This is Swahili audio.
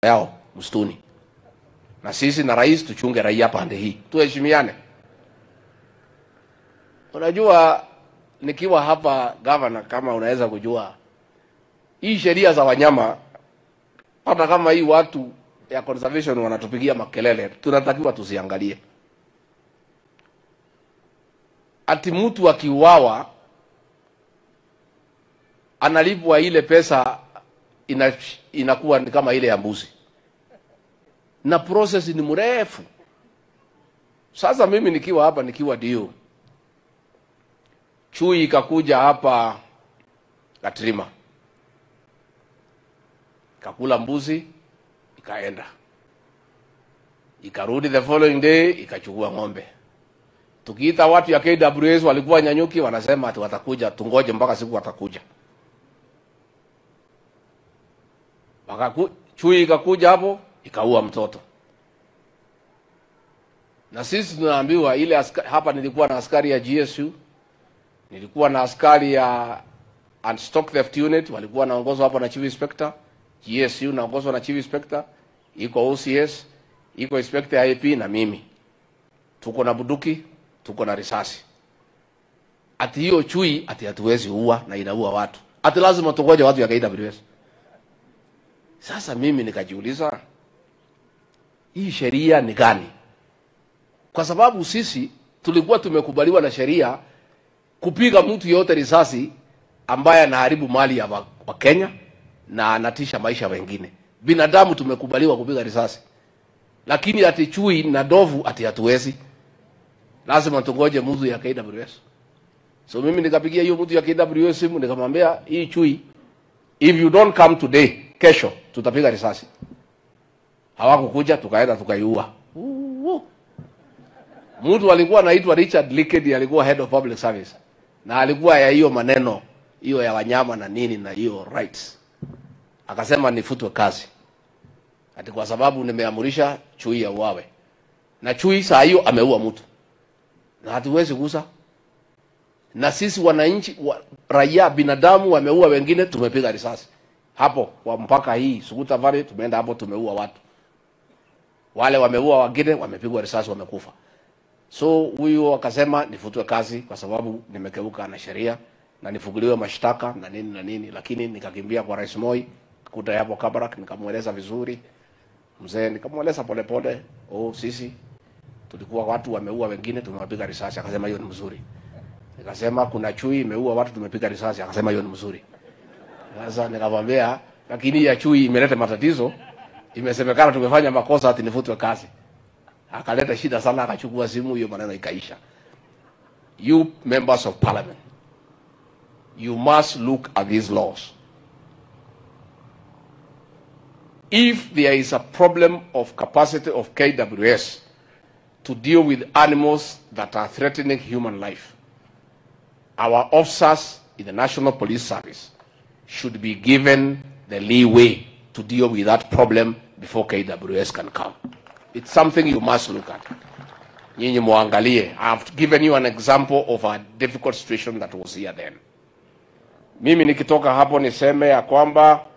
yao msituni, na sisi na rais tuchunge raia pande hii, tuheshimiane. Unajua, nikiwa hapa gavana, kama unaweza kujua hii sheria za wanyama, hata kama hii watu ya conservation wanatupigia makelele, tunatakiwa tusiangalie ati mtu akiuawa analipwa ile pesa ina, inakuwa ni kama ile ya mbuzi na process ni mrefu. Sasa mimi nikiwa hapa nikiwa dio chui ikakuja hapa Katrima ikakula mbuzi ikaenda, ikarudi the following day ikachukua ng'ombe. Tukiita watu ya KWS walikuwa nyanyuki, wanasema ati watakuja, tungoje mpaka siku watakuja. Wakaku, chui ikakuja hapo ikaua mtoto, na sisi tunaambiwa ile aska, hapa nilikuwa na askari ya GSU, nilikuwa na askari ya Anti-Stock Theft Unit walikuwa wanaongozwa hapa na Chief Inspector, GSU naongozwa na Chief Inspector, iko OCS, iko Inspector IP na mimi, tuko na buduki, tuko na risasi. Ati hiyo chui ati hatuwezi ua na inaua watu, ati lazima tungoje watu ya KWS. Sasa mimi nikajiuliza hii sheria ni gani? Kwa sababu sisi tulikuwa tumekubaliwa na sheria kupiga mtu yote risasi ambaye anaharibu mali ya wa- Wakenya na anatisha maisha ya wengine. Binadamu tumekubaliwa kupiga risasi, lakini ati chui na ndovu ati hatuwezi, lazima tungoje mtu ya KWS. So mimi nikapigia hiyo mtu ya KWS simu nikamwambia, hii chui if you don't come today, kesho tutapiga risasi. Hawakukuja, tukaenda tukaiua. Uuu. Mtu alikuwa anaitwa Richard Likedi, alikuwa head of public service na alikuwa ya hiyo maneno hiyo ya wanyama na nini na hiyo rights, akasema nifutwe kazi ati kwa sababu nimeamurisha chui ya uawe, na chui saa hiyo ameua mtu na hatuwezi kusa na sisi wananchi wa, raia binadamu wameua wengine, tumepiga risasi hapo kwa mpaka hii Suguta Valley, tumeenda hapo tumeua watu wale, wameua wengine, wamepigwa risasi, wamekufa. So huyu akasema nifutwe kazi kwa sababu nimekeuka na sheria na nifunguliwe mashtaka na nini na nini, lakini nikakimbia kwa Rais Moi kuta hapo Kabarak, nikamweleza vizuri mzee, nikamweleza polepole, oh, sisi tulikuwa watu wameua wengine, tumewapiga risasi. Akasema hiyo ni mzuri. Nikasema kuna chui imeua watu, tumepiga risasi. Akasema hiyo ni mzuri. Sasa nikamwambia, lakini ya chui imeleta matatizo, imesemekana tumefanya makosa, ati nifutwe kazi. Akaleta shida sana, akachukua simu, hiyo maneno ikaisha. You members of parliament, you must look at these laws. If there is a problem of capacity of KWS to deal with animals that are threatening human life, our officers in the National Police Service should be given the leeway to deal with that problem before KWS can come. It's something you must look at. Nyinyi muangalie. I've given you an example of a difficult situation that was here then. Mimi nikitoka hapo niseme ya kwamba